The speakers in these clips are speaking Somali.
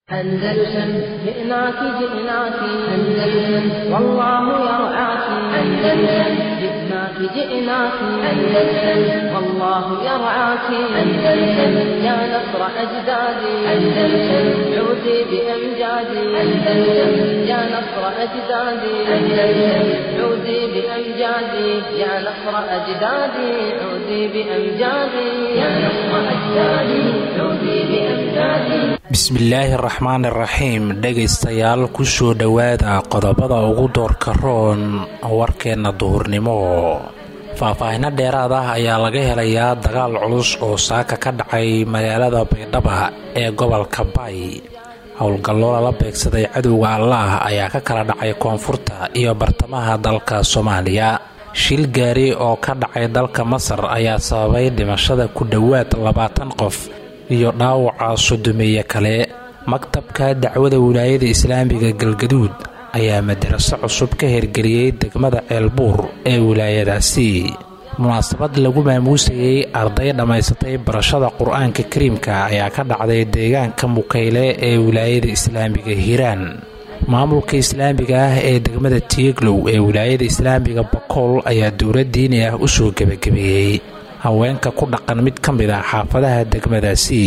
أندلسن جئناك جئناك أندلسن والله يرعاك أندلسن جئناك جئناك أندلسن والله يرعاك أندلسن يا نصر أجدادي أندلسن عودي بأمجادي أندلسن يا نصر أجدادي أندلسن عودي بأمجادي يا نصر أجدادي عودي بأمجادي يا نصر أجدادي عودي بأمجادي bismillaahi araxmaani araxiim dhegaystayaal kusoo dhowaada qodobada ugu doorka roon warkeenna duhurnimo faahfaahino dheeraad ah ayaa laga helayaa dagaal culus oo saaka ka dhacay magaalada baydhaba ee gobolka bay howlgallo lala beegsaday cadowga allaah ayaa ka kala dhacay koonfurta iyo bartamaha dalka soomaaliya shil gaari oo ka dhacay dalka masar ayaa sababay dhimashada ku dhowaad labaatan qof iyo dhaawaca sodomeeye kale maktabka dacwada wilaayada islaamiga galgaduud ayaa madaraso cusub ka hirgeliyey degmada ceelbuur ee wilaayadaasi munaasabad lagu maamuusayey arday dhammaysatay barashada qur-aanka kariimka ayaa ka dhacday deegaanka mukayle ee wilaayada islaamiga hiiraan maamulka islaamiga ah ee degmada tieglow ee wilaayada islaamiga bakool ayaa dowlad diini ah u soo gebagabeeyey haweenka ku dhaqan mid ka mid ah xaafadaha degmadaasi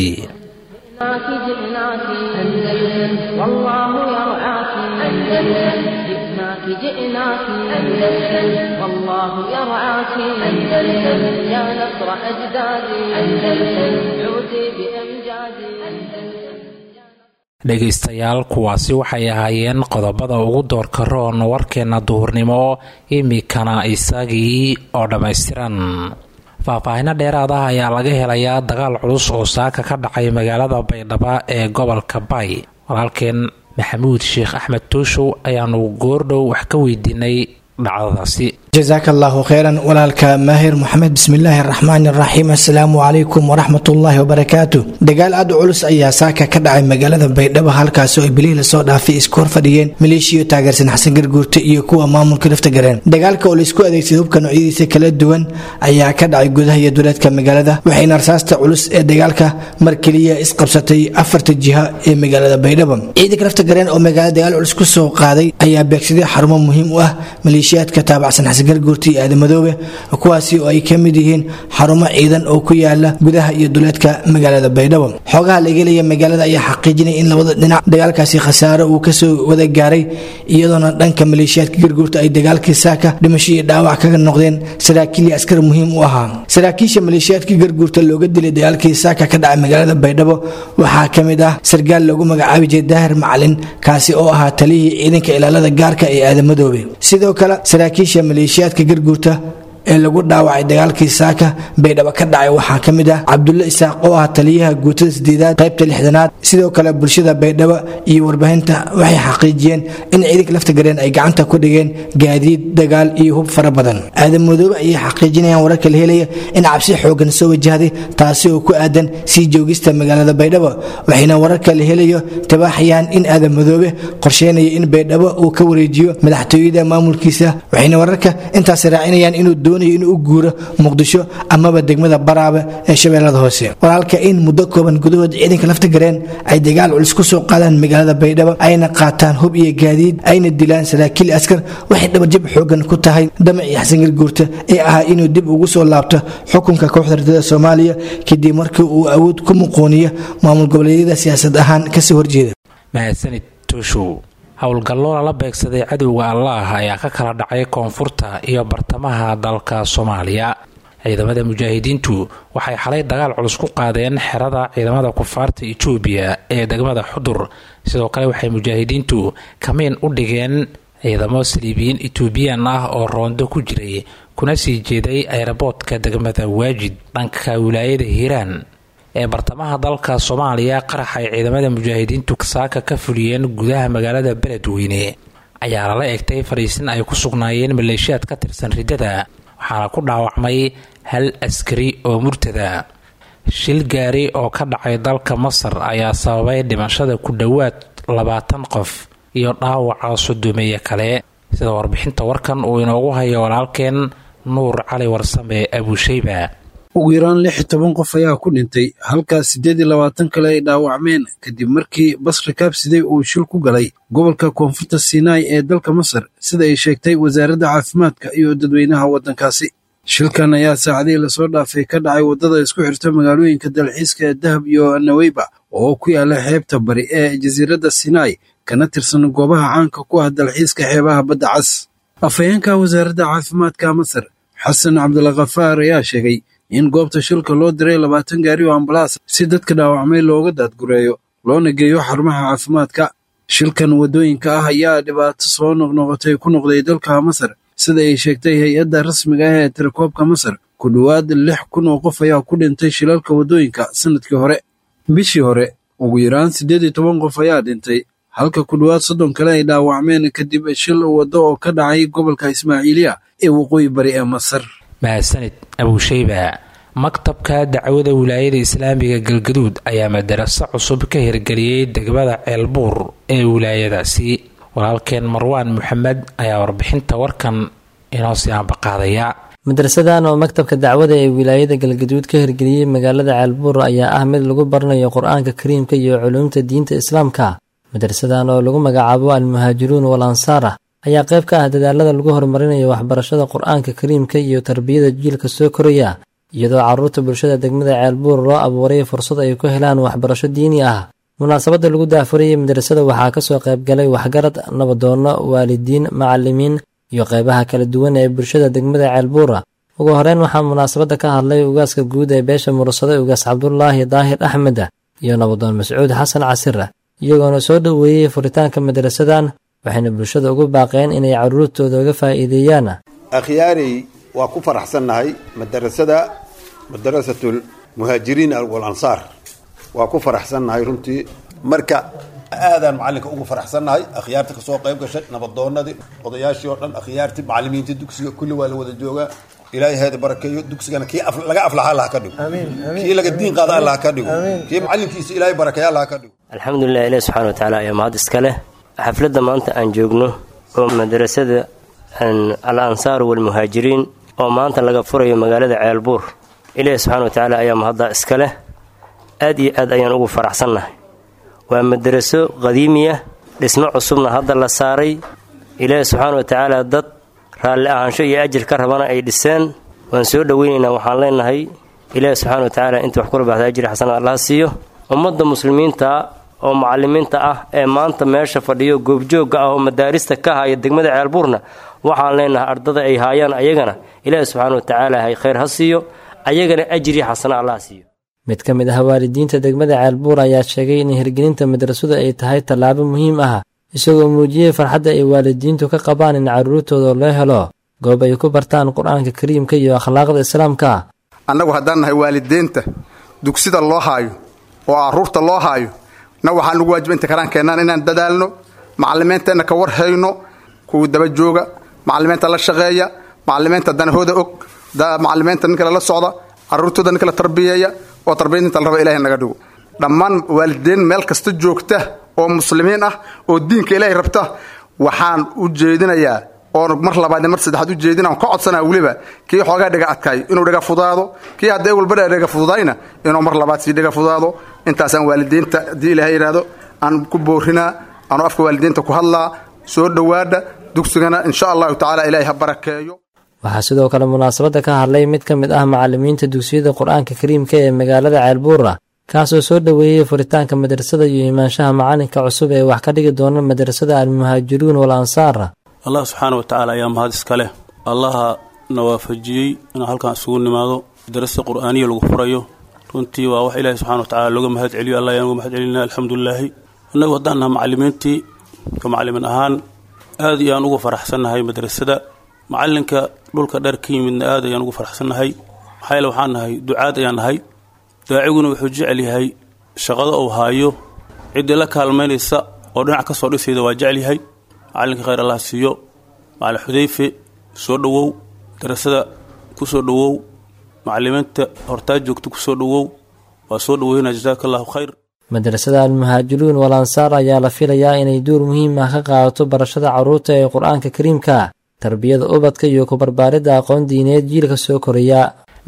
dhegaystayaal kuwaasi waxay ahaayeen qodobada ugu doorka roon warkeenna duhurnimo imikana isagii oo dhammaystiran faahfaahino dheeraad ah ayaa laga helayaa dagaal culus oo saaka ka dhacay magaalada baydhaba ee gobolka bay walaalkeen maxamuud sheekh axmed tuushow ayaanu goordhow wax ka weydiinay dhacdadaasi jasaaka allahu kheyran walaalka maahir moxamed bismillaahi araxmaan iraxiim assalaamu calaykum waraxmatullaahi wabarakaatu dagaal aad u culus ayaa saaka ka dhacay magaalada baydhabo halkaasoo ay bilihii lasoo dhaafay isku hor fadhiyeen maleeshiyo taageersan xasan garguurte iyo kuwa maamulka lafta gareen dagaalka oo laisku adeegsaday hubka noocyadiisa kala duwan ayaa ka dhacay gudaha iyo duleedka magaalada waxayna arsaasta culus ee dagaalka mar keliya isqabsatay afarta jiha ee magaalada baydhabo ciidanka lafta gareen oo magaalada dagaal culus kusoo qaaday ayaa beegsaday xarumo muhiim u ah maleeshiyaadka taabacsan garguurta iyo aadamadoobe kuwaasi oo ay ka mid yihiin xarumo ciidan oo ku yaala gudaha iyo duleedka magaalada baydhabo xoogaha laga leeya magaalada ayaa xaqiijinaya in labada dhinac dagaalkaasi khasaaro uu kasoo wada gaaray iyadoona dhanka maleeshiyaadka garguurta ay dagaalkii saaka dhimasho iyo dhaawac kaga noqdeen saraakiil iyo askar muhiim u ahaa saraakiisha maleeshiyaadka garguurta looga dilay dagaalkii saaka ka dhacay magaalada baydhabo waxaa ka mid ah sargaal lagu magacaabi jiray daahir macalin kaasi oo ahaa taliyihii ciidanka ilaalada gaarka ee aadamadoobe sidoo kale saraakiisha maleeshiyaadka garguurta ee lagu dhaawacay dagaalkii saaka baydhabo ka dhacay waxaa ka mid ah cabdulle isaaq oo ah taliyaha guutada sideedaad qaybta lixdanaad sidoo kale bulshada baydhabo iyo warbaahinta waxay xaqiijiyeen in ciidanka lafta gareen ay gacanta ku dhigeen gaadiid dagaal iyo hub fara badan aadamadoobe ayay xaqiijinayaan wararka la helaya in cabsi xoogan soo wajahday taasi oo ku aadan sii joogista magaalada baydhabo waxayna wararka la helayo tabaaxayaan in aadamadoobe qorsheynaya in baydhabo uu ka wareejiyo madaxtooyada maamulkiisa waxayna wararka intaas raacinayaan inuu doonayo inuu u guuro muqdisho amaba degmada baraaba ee shabeellada hoose walaalka in muddo kooban gudahood ciidanka lafta gareen ay dagaal culus ku soo qaadaan magaalada baydhabo ayna qaataan hub iyo gaadiid ayna dilaan saraakiil askar waxay dhabarjab xoogan ku tahay damacii xasan garguurta ee ahaa inuu dib ugu soo laabto xukunka kooxda ardada soomaaliya kadib markii uu awood ku muquuniyo maamul goboleedyada siyaasad ahaan kasoo horjeeda mahadsanid tuushow howlgallo lala beegsaday cadowga allaah ayaa ka kala dhacay koonfurta iyo bartamaha dalka soomaaliya ciidamada mujaahidiintu waxay xalay dagaal culus ku qaadeen xerada ciidamada kufaarta etoobiya ee degmada xudur sidoo kale waxay mujaahidiintu kamiin u dhigeen ciidamo saliibiyiin etoobiyan ah oo roondo ku jiray kuna sii jeeday ayraboodka degmada waajid dhanka wilaayada hiiraan ee bartamaha dalka soomaaliya qarax ay ciidamada mujaahidiintu saaka ka fuliyeen gudaha magaalada beledweyne ayaa lala egtay fadhiisin ay ku sugnaayeen maleeshiyaad ka tirsan riddada waxaana ku dhaawacmay hal askari oo murtada shil gaari oo ka dhacay dalka masar ayaa sababay dhimashada ku dhowaad labaatan qof iyo dhaawaca sodomeeye kale sida warbixinta warkan uu inoogu hayo walaalkeen nuur cali warsame abusheyba ugu yaraan lix iyo toban qof ayaa ku dhintay halka siddeed iyo labaatan kale ay dhaawacmeen kadib markii bas rakaabsiday uu shil ku galay gobolka koonfurta sinai ee dalka masar sida ay sheegtay wasaaradda caafimaadka iyo dadweynaha waddankaasi shilkan ayaa saacadihii lasoo dhaafay ka dhacay waddada isku xirta magaalooyinka dalxiiska ee dahab iyo naweyba oo ku yaala xeebta bari ee jasiiradda sinai kana tirsan goobaha caanka ku ah dalxiiska xeebaha badda cas afhayeenka wasaaradda caafimaadka masar xasan cabdulkhafaar ayaa sheegay in goobta shilka loo diray labaatan gaari oo ambalaas si dadka dhaawacmay looga daadgureeyo loona geeyo xarumaha caafimaadka shilkan waddooyinka ah ayaa dhibaato soo noqnoqotay ku noqday dalka masar sida ay sheegtay hay-adda rasmiga ah ee tirakoobka masar ku dhowaad lix kun oo qof ayaa ku dhintay shilalka waddooyinka sannadkii hore bishii hore ugu yaraan siddeed iyo toban qof ayaa dhintay halka ku dhowaad soddon kale ay dhaawacmeen kadib shil waddo oo ka dhacay gobolka ismaaciiliya ee waqooyi bari ee masar mahadsanid abuusheyba maktabka dacwada wilaayada islaamiga galgaduud ayaa madaraso cusub ka hirgeliyey degmada ceelbuur ee wilaayadaasi walaalkeen marwaan maxamed ayaa warbixinta warkan inoo sii ambaqaadaya madrasadan oo maktabka dacwada ee wilaayada galgaduud ka hirgeliyey magaalada ceelbuur ayaa ah mid lagu baranayo qur-aanka kariimka iyo culuumta diinta islaamka madrasadan oo lagu magacaabo almuhaajiruun wal ansaara ayaa qayb ka ah dadaalada lagu horumarinayo waxbarashada qur-aanka kariimka iyo tarbiyada jiilka soo koraya iyadoo carruurta bulshada degmada ceelbuur loo abuuray fursad ay ku helaan waxbarasho diini ah munaasabadda lagu daafurayay madrasada waxaa kasoo qaybgalay waxgarad nabadoonno waalidiin macalimiin iyo qaybaha kala duwan ee bulshada degmada ceelbuura ugu horeyn waxaa munaasabadda ka hadlay ugaaska guud ee beesha mursade ugaas cabdulaahi daahir axmed iyo nabadoon mascuud xasan casir iyagoona soo dhoweeyey furitaanka madrasadan waxayna bulshada ugu baaqeen inay carruurtooda uga faa'iideeyaan akhyaarey waa ku faraxsannahay madarasada madarasatul muhaajiriin wal ansaar waa ku faraxsannahay runtii marka aadaan macallinka ugu faraxsannahay akhyaarta kasoo qayb gashay nabadoonadii odayaashii oo dhan akhyaartii macallimiintii dugsiga kulli waa la wada joogaa ilaahay heeda barakeeyo dugsigana kii laga aflaxa allah ka dhigo kii laga diin qaada allah ka dhigo kii macallinkiisa ilaahay barakeeya allah ka dhigo alxamdulilah ilahi subxana wa tacaala ayaa mahad iska leh xafladda maanta aan joogno oo madrasada al ansaaru walmuhaajiriin oo maanta laga furayo magaalada ceelbuur ilaahi subxana wa tacaala ayaa mahaddaa iska leh aad iyo aad ayaan ugu faraxsannahay waa madaraso qadiimiya dhismo cusubna hadda la saaray ilaahi subxaana wa tacaala dad raalli ahaansho iyo ajir ka rabana ay dhiseen waan soo dhoweynaynaa waxaan leenahay ilaahi subxana wa tacaala inta wax kula baxda ajri xasana allaha siiyo ummadda muslimiinta oo macalimiinta ah ee maanta meesha fadhiyo goobjoogga ah oo madaarista ka haya degmada ceelbuurna waxaan leenahay ardada ay haayaan ayagana ilaahi subxaana wa tacaala hay khayr ha siiyo ayagana ajri xasana allaha siiyo mid ka mid ah waalidiinta degmada ceelbuur ayaa sheegay in hirgelinta madrasadu ay tahay tallaabo muhiim ah isagoo muujiyey farxadda ay waalidiintu ka qabaan in carruurtooda loo helo goob ay ku bartaan qur-aanka kariimka iyo akhlaaqda islaamka annagu haddaan nahay waalidiinta dugsida loo haayo oo carruurta loo haayo na waxaan lagu waajiba inta karaan keennaan inaan dadaalno macalimiinteenna ka war hayno kuwa daba jooga macalimiinta la shaqeeya macalimiinta danahooda og macalimiinta nin kale la socda carruurtooda nin kale tarbiyeeya oo tarbiyadinta la raba ilahay naga dhigo dhammaan waalidiin meel kasta joogta oo muslimiin ah oo diinka ilaahay rabta waxaan u jeedinayaa oo mar labaad mar saddexaad u jeedina ka codsanaa weliba kii xoogaa dhiga adkaayo inuu dhiga fudaado kii hadday walba dhiga fududayna inuu mar labaad sii dhiga fudaado intaasaan waalidiinta haddii ilaahay yidhaahdo aan ku boorinaa anuu afka waalidiinta ku hadlaa soo dhowaada dugsigana insha allahu tacaala ilaahay ha barakeeyo waxaa sidoo kale munaasabadda ka hadlay mid ka mid ah macalimiinta dugsiyada qur-aanka kariimka ee magaalada ceelbuura kaasoo soo dhoweeyey furitaanka madrasada iyo imaanshaha macalinka cusub ee wax ka dhigi doona madrasada almuhaajiruun wal ansaar allah subxaana wa tacaala ayaa mahad iska leh allaha na waafajiyey inuu halkan isugu nimaado madrasa qur'aaniya lagu furayo runtii waa wax ilaahi subxana wa tacala looga mahad celiyo allah ayaan uga mahad celinaa alxamdulilaahi innagu haddaan naha macalimiintii ka macalimin ahaan aad iyaan ugu faraxsannahay madrasada macalinka dhulka dheer ka yimidna aad ayaan ugu faraxsannahay maxaa yeele waxaan nahay ducaad ayaan nahay daaciguna wuxuu jecel yahay shaqada uu haayo ciddii la kaalmaynaysa oo dhinac ka soo dhisayda waa jecel yahay macalinka khayr allah siiyo macalin xudayfe soo dhowow darasada ku soo dhowow macalimiinta hortaa joogta ku soo dhowow waa soo dhoweynaa jasaaka allahu khayr madrasada almuhaajiruun wal ansaar ayaa la filayaa inay duur muhiim ah ka qaadato barashada carruurta ee qur-aanka kariimka tarbiyada ubadka iyo ku barbaaridda aqoon diineed jiilka soo koraya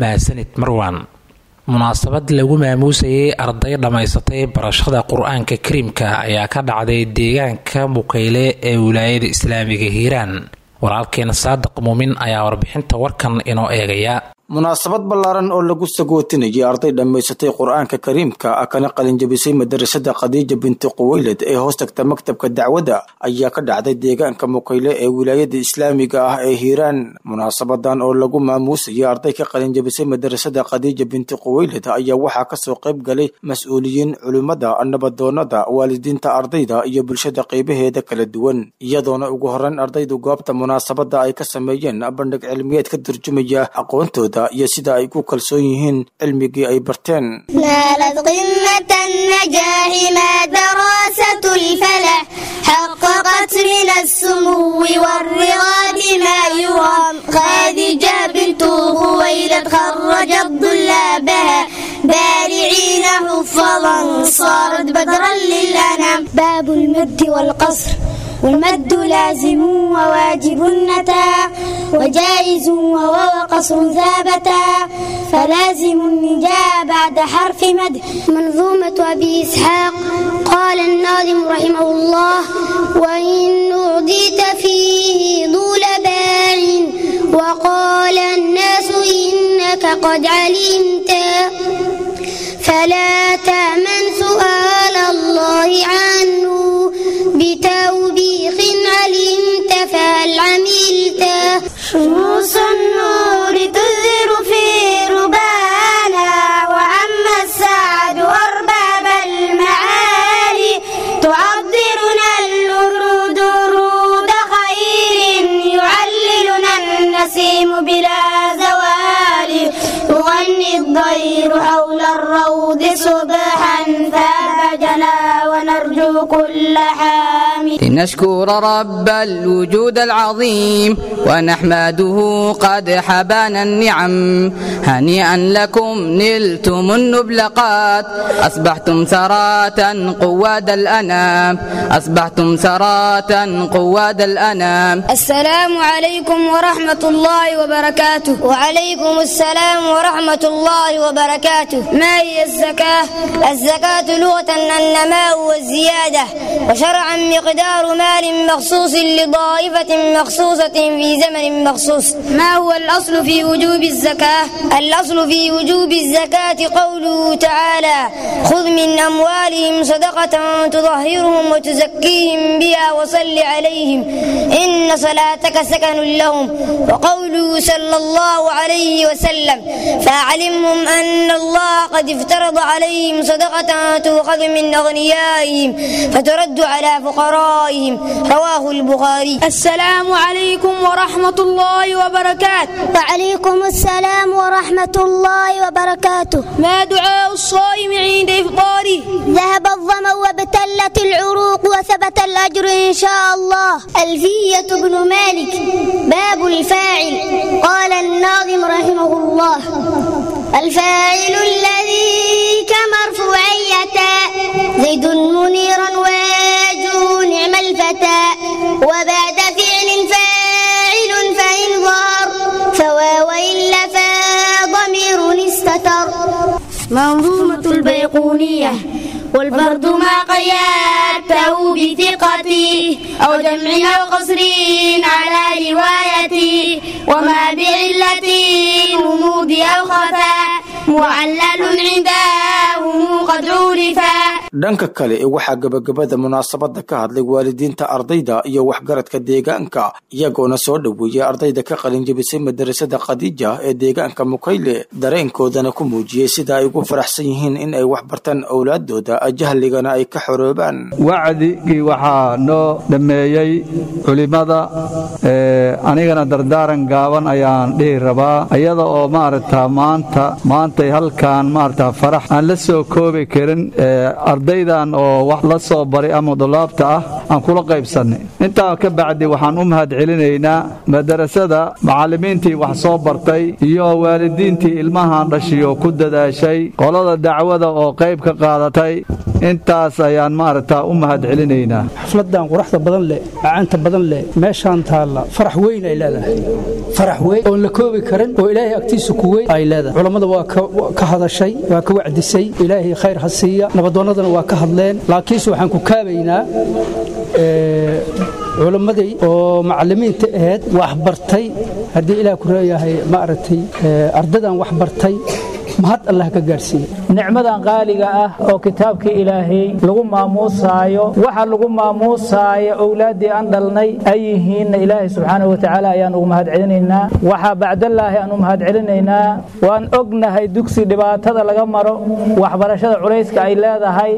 mahadsanid marwan munaasabad lagu maamuusayay arday dhammaysatay barashada qur-aanka kariimka ayaa ka dhacday deegaanka mukayle ee wilaayada islaamiga hiiraan walaalkeena saadiq muumin ayaa warbixinta warkan inoo eegaya munaasabad ballaaran oo lagu sagootinayay arday dhammaysatay qur-aanka kariimka kana qalinjabisay madarasada khadiija binti quweyled ee hoos tagta maktabka dacwadda ayaa ka dhacday deegaanka mukayle ee wilaayada islaamiga ah ee hiiraan munaasabadan oo lagu maamuusayay arday ka qalinjabisay madarasada khadiija binti quweyled ayaa waxaa kasoo qayb galay mas-uuliyiin culimmada nabadoonada waalidiinta ardayda iyo bulshada qeybaheeda kala duwan iyadoona ugu horeyn ardaydu goobta munaasabada ay ka sameeyeen bandhig cilmiyeed ka turjumaya aqoontooda iyo sida ay ku kalsoon yihiin cilmigii ay barteen نالت قمة النجاح ما دراسة الفلاح حققت من السمو والرضا بما يرام خادجة بنت خويلد خرجت طلابها بارعين حفظا صارت بدرا للأنام باب المد والقصر والمد لازم وواجب نتا وجائز وهو وقصر ثابتا فلازم النجاء بعد حرف مد منظومة أبي إسحاق قال الناظم رحمه الله وإن أعطيت فيه طول باع وقال الناس إنك قد علمت فلا تأمن سؤال الله عنه بتوبيخ علمت فهل عملت شموس النور تظهر في ربانا وأما السعد أرباب المعالي تعبرنا الورود ورود خير يعللنا النسيم بلا زوال تغني الضير حول الروض صبحا فابجنا ونرجو كل حامل لنشكر رب الوجود العظيم ونحمده قد حبانا النعم هنيئا لكم نلتم النبلقات أصبحتم سراة قواد الأنام أصبحتم سراة قواد الأنام السلام عليكم ورحمة الله وبركاته وعليكم السلام ورحمة الله وبركاته ما هي الزكاة؟ الزكاة لغة النماء والزيادة وشرعا مقدار مال مخصوص لطائفة مخصوصة في زمن مخصوص ما هو الأصل في وجوب الزكاة؟ الأصل في وجوب الزكاة قوله تعالى خذ من أموالهم صدقة تطهرهم وتزكيهم بها وصل عليهم إن صلاتك سكن لهم وقوله صلى الله عليه وسلم فأعلمهم أن الله قد افترض عليهم صدقة تؤخذ من أغنيائهم فترد على فقرائهم رواه البخاري السلام عليكم ورحمة الله وبركاته وعليكم السلام ورحمة الله وبركاته ما دعاء الصائم عند إفطاره ذهب الظمأ وابتلت العروق وثبت الأجر إن شاء الله ألفية بن مالك باب الفاعل قال الناظم رحمه الله الفاعل الذي كمرفوعية زيد منيرا واجه نعم الفتى وبعد فعل فاعل فإن ظهر فوا وإلا فضمير استتر منظومة البيقونية والفرد ما قيادته بثقتي أو جمع أو قصر على روايتي وما بعلة نمود أو خفاء معلل عندهم قد عرفا dhanka kale ee waxaa gabagabada munaasabada ka hadlay waalidiinta ardayda iyo waxgaradka deegaanka iyagoona soo dhoweeyey ardayda ka qalinjabisay madarasada khadiija ee deegaanka mukayle dareenkoodana ku muujiyey sida ay ugu faraxsan yihiin in ay wax bartaan owlaadooda jahligana ay ka xoroobaan wacdigii waxaa noo dhammeeyey culimmada anigana dardaaran gaaban ayaan dhihi rabaa iyada oo maaragta maanta maantay halkaan maaragta farax aan la soo koobi karin ardaydan oo wax la soo baray ama dulaabta ah aan kula qaybsannay intaa ka bacdi waxaan u mahad celinaynaa madarasada macallimiintii wax soo bartay iyo waalidiintii ilmahan dhashiyo ku dadaashay qolada dacwada oo qayb ka qaadatay intaas ayaan maaragtaa u mahad celinaynaa xafladan quruxda badan leh macaanta badan leh meeshaan taalla farax weyn ay leedahay farax weyn oon la koobi karin oo ilaahay agtiisa ku weyn ay leedahay culammada waa ka hadashay waa ka wacdisay ilaahay khayr ha siiya nabadoonnadana waa ka hadleen laakiinse waxaan ku kaabaynaa culammadii oo macallimiinta ahayd wax bartay haddii ilaah ku reeyahay maaragtay ardadan wax bartay mahad allah ka gaadhsiiye nicmadan qaaliga ah oo kitaabkii ilaahay lagu maamuusaayo waxa lagu maamuusaayo owlaaddii aan dhalnay ay yihiinna ilaahay subxaana wa tacaala ayaan ugu mahad celinaynaa waxaa bacdallaahi aan u mahad celinaynaa waan ognahay dugsi dhibaatada laga maro waxbarashada culayska ay leedahay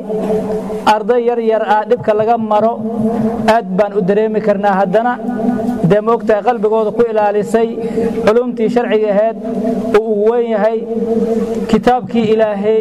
arday yar yar ah dhibka laga maro aad baan u dareemi karnaa haddana dee ma ogtahay qalbigooda ku ilaalisay culumtii sharciga ahayd uu ugu weyn yahay kitaabkii ilaahay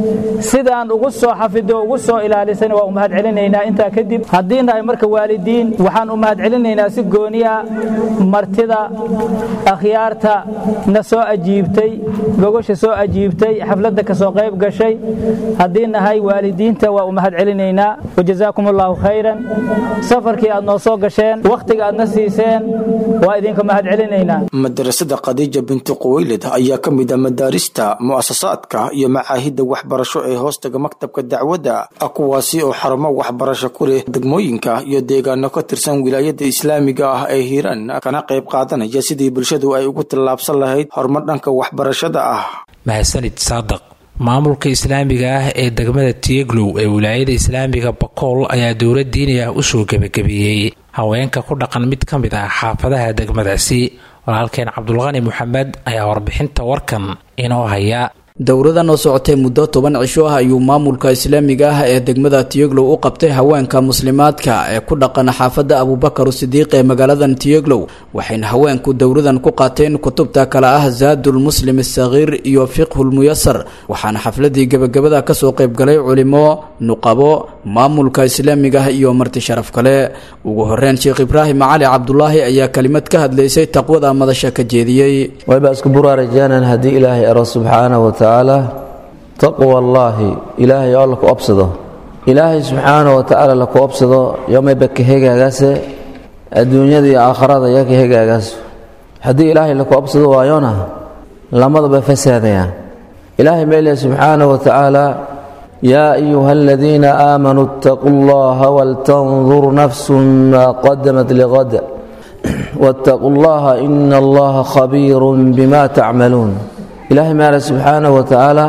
sidaan ugu soo xafido ugu soo ilaalisayna waa u mahad celinaynaa intaa kadib haddii nahay marka waalidiin waxaan u mahad celinaynaa si gooniya martida akhyaarta na soo ajiibtay gogosha soo ajiibtay xafladda ka soo qayb gashay haddii nahay waalidiinta waa u mahad celinaynaa wajazaakum allahu khayran safarkii aad noo soo gasheen wakhtiga aadna siiseen waa idinka mahad celinaynaa madarasada khadiija binti quwaylid ayaa ka mid ah madaarista mu'asasaadka iyo macaahidda waxbarasho ee hoostaga maktabka dacwadda kuwaasi oo xarumo waxbarasho ku leh degmooyinka iyo deegaano ka tirsan wilaayada islaamiga ah ee hiiraan kana qayb qaadanaya sidii bulshadu ay ugu tallaabsan lahayd horumar dhanka waxbarashada ah mahadsanid saadaq maamulka islaamiga ah ee degmada tieglow ee wilaayada islaamiga bakool ayaa dowlad diini ah usoo gebagabeeyey haweenka ku dhaqan mid ka mid ah xaafadaha degmadaasi walaalkeen cabdulqani moxamed ayaa warbixinta warkan inoo haya dowradan oo socotay muddo toban cisho ah ayuu maamulka islaamiga ah ee degmada tiyeglow u qabtay haweenka muslimaadka ee ku dhaqan xaafadda abubakar sidiiq ee magaaladan tiyeglow waxayna haweenku dowradan ku qaateen kutubta kale ah zaadul muslim asakhiir iyo fiqhulmuyasar waxaana xafladii gebagabada kasoo qaybgalay culimo nuqabo maamulka islaamiga ah iyo marti sharaf kale ugu horeyn sheekh ibraahim cali cabdulaahi ayaa kelimad ka hadlaysay taqwada madasha ka jeediyey wayba isku buraarajaanan haddii ilaahay aro subxaanahu watacaala taqwa allaahi ilaahay oo laku obsado ilaahay subxaanahu watacaala laku obsado yomayba ka hegaagaase adduunyada iyo aakharada iyo ka hegaagaas haddii ilaahay laku obsado waayona lamadaba fasaadayaan ilaahay meeleh subxaanahu watacaala yaa ayuha aladiina aamanuu itaquu allaha waltandur nafsun maa qadamat liqad waataquu allaha ina allaha khabiirun bima tacmaluun ilaahay maale subxaanahu watacaala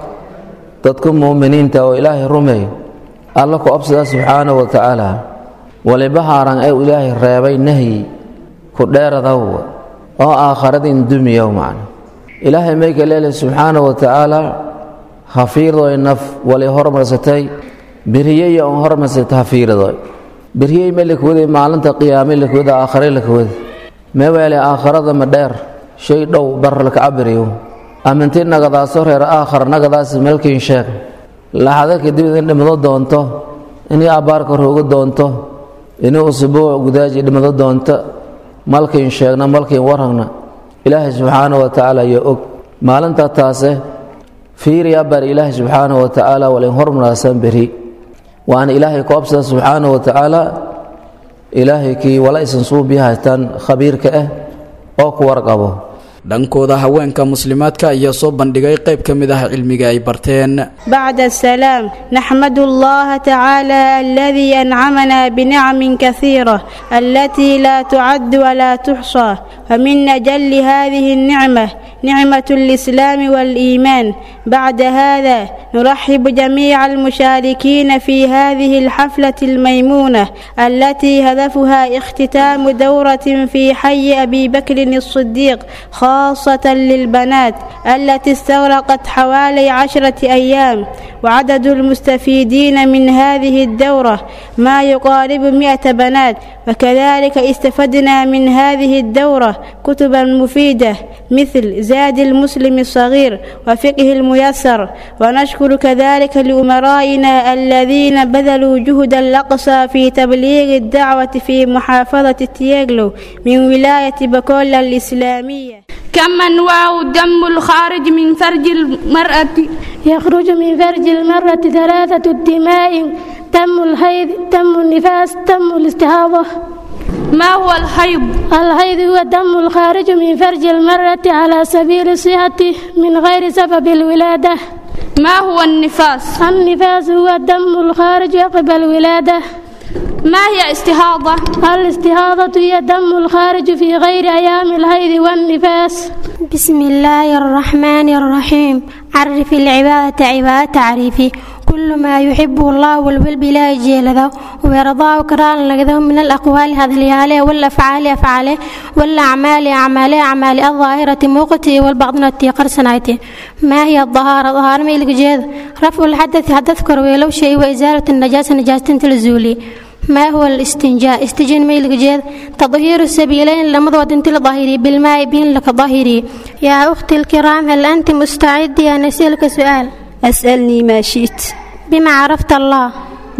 dadku mu'miniinta oo ilaahay rumey alla ku obsada subxaanahu watacaala waliba haaran ee ilaahay reebay nahyi ku dheeradow oo aakharadin dumiyow macna ilaahay mayka leeleh subxaanahu watacaala hafiirdoy naf wali hormarsatay beriyeya on hormarsata hafiiradoy beryey me lakawada maalinta qiyaame lakawada aakhare lakawada meweele aakharada ma dheer shay dhow bar laka cabiriyo aminti nagadaaso reer aakhar nagadaas melkiin sheeg laxada kadib idin dhimado doonto inii abbaarka roogo doonto inii usbuuc gudaaji dhimado doonto malkiin sheegna malkiin warragna ilaahay subxaanahu watacaala iyo og maalinta taase fiiriya bar ilaahay subxaanahu watacaala walin hormaraasan beri waana ilaahay ku obsada subxaanahu watacaala ilaahay kii wala isan suubiyahaytan khabiirka ah oo ku warqabo dhankooda haweenka muslimaadka ayaa soo bandhigay qayb ka mid ah cilmiga ay barteen بعد السلام نحمد الله تعالى الذي أنعمنا بنعم كثيرة التي لا تعد ولا تحصى ومن أجل هذه النعمة نعمة الإسلام والإيمان بعد هذا نرحب جميع المشاركين في هذه الحفلة الميمونة التي هدفها اختتام دورة في حي أبي بكر الصديق خاصة للبنات التي استغرقت حوالي عشرة أيام وعدد المستفيدين من هذه الدورة ما يقارب مئة بنات وكذلك استفدنا من هذه الدورة كتبا مفيدة مثل زاد المسلم الصغير وفقه ميسر ونشكر كذلك لأمرائنا الذين بذلوا جهد الأقصى في تبليغ الدعوة في محافظة تيغلو من ولاية بكولا الإسلامية كم أنواع الدم الخارج من فرج المرأة يخرج من فرج المرأة ثلاثة دماء دم الحيض دم النفاس دم الاستهاضة ما هو الحيض؟ الحيض هو الدم الخارج من فرج المرأة على سبيل الصحة من غير سبب الولادة ما هو النفاس؟ النفاس هو الدم الخارج عقب الولادة ما هي استهاضة؟ الاستهاضة هي الدم الخارج في غير أيام الحيض والنفاس بسم الله الرحمن الرحيم عرف العبادة عبادة تعريفي كل ما يحبه الله والبل بلا جيلده ويرضاه كران لقده من الأقوال هذلياله والأفعال أفعاله والأعمال أعماله أعمال الظاهرة موقته والباطنة قرسنايته ما هي الظهارة ظهار ميلك جيد رفع الحدث حدث كرويلو شيء وإزالة النجاسة نجاسة تلزولي ما هو الاستنجاء استجن ميلك جيد تطهير السبيلين لمضوة انت الظاهري بالماء بين لك ظاهري يا أختي الكرام هل أنت مستعدة أن أسألك سؤال أسألني ما شئت بما عرفت الله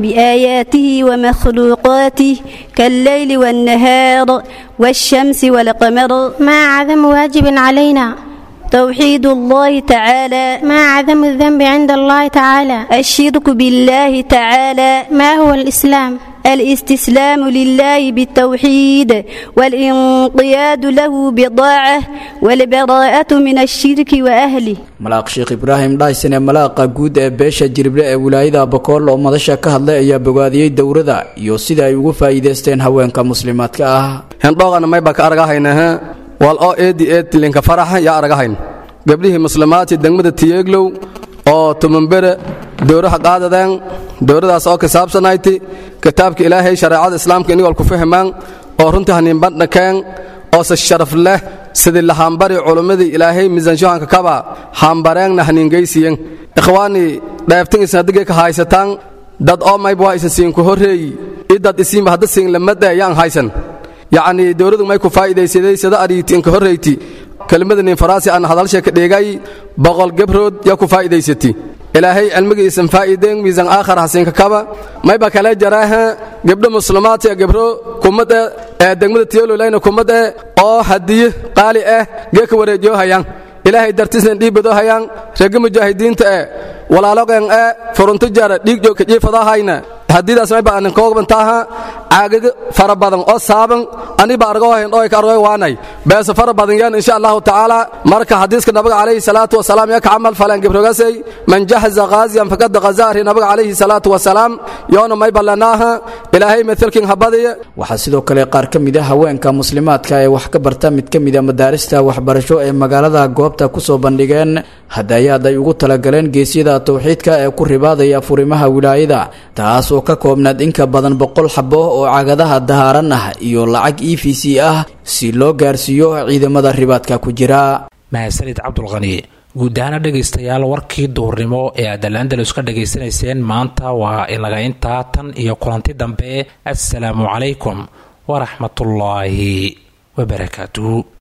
بآياته ومخلوقاته كالليل والنهار والشمس والقمر ما عدم واجب علينا توحيد الله تعالى ما عدم الذنب عند الله تعالى الشرك بالله تعالى ما هو الإسلام الاستسلام لله بالتوحيد والانقياد له بضاعة والبراءة من الشرك وأهله malaaq sheekh ibraahim dhaysan ee malaaqa guud ee beesha jirible ee wilaayada bakool oo madasha ka hadlay ayaa bogaadiyey dowrada iyo sida ay ugu faa'iidaysteen haweenka muslimaadka ah hendhoogana mayba ka argahaynahe wal oo eedi eed linka faraxa yaa argahayn gabdhihii muslimaati degmada tiyeeglow oo tumanbere dowraha qaadadeen dowradaas oo kisaabsanayti kitaabka ilaahay shareecada islaamka inigol ku fahmaan oo runtii haniinbandhakeen oo se sharaf leh sidii lahaanbari culummadii ilaahay miisanshohanka kaba haanbareenna haniingaysiyen ikhwaanii dheeftin isin haddigay ka haysataan dad oo mayba waa isa siinku horreeyi i dad isiinba hadda siin lamadhe yaan haysan yacnii dowladu may ku faa'iidaysaday sida adhiiti inka horrayti kelimada nin faraasi aan hadalsha ka dhigay boqol gebrood yaa ku faa'iidaysati ilaahay cilmigiisan faa'iideen miisan aakhar hasiinka kaba mayba kale jaraaha gabdho muslimaat ee gabro kumad ee degmada tiyololayna kumad ee oo hadiye qaali ah geeka wareejiyo hayaan ilaahay dartiisna dhiibado hayaan reega mujaahidiinta ee walaalogeen ee furunto jara dhiig joogka jiifadahayna hadiidaas mayba anin koogbantaha caagaga fara badan oo saaban aniba argohayn oo ka argoy waanay beesa fara badan yaan insha allahu tacaala marka xadiiska nabiga calayhi salaatu wasalaam yaa ka camal falan gibrogasay man jahaza ghaziyan faqad ghazaari nabiga calayhi salaatu wasalaam yoona may ballanaaha ilaahay mathalkin habadiya waxaa sidoo kale qaar ka mid a haweenka muslimaadka ee wax ka barta mid ka mid a madaarista waxbarasho ee magaalada goobta ku soo bandhigeen hadayaad ay ugu talagaleen geesyada tawxiidka ee ku ribaadaya furimaha wilaayada taas oo ka koobnaad inka badan boqol xabo oo cagadaha dahaaran ah iyo lacag e v c ah si loo gaarsiiyo ciidamada ribaadka ku jira mahadsanid cabdulqani guud ahaana dhegaystayaal warkii duurnimo ee aad alandalus ka dhagaysanayseen maanta waa ilaga intaa tan iyo kulanti dambe assalaamu calaykum waraxmatullaahi wabarakaatuhu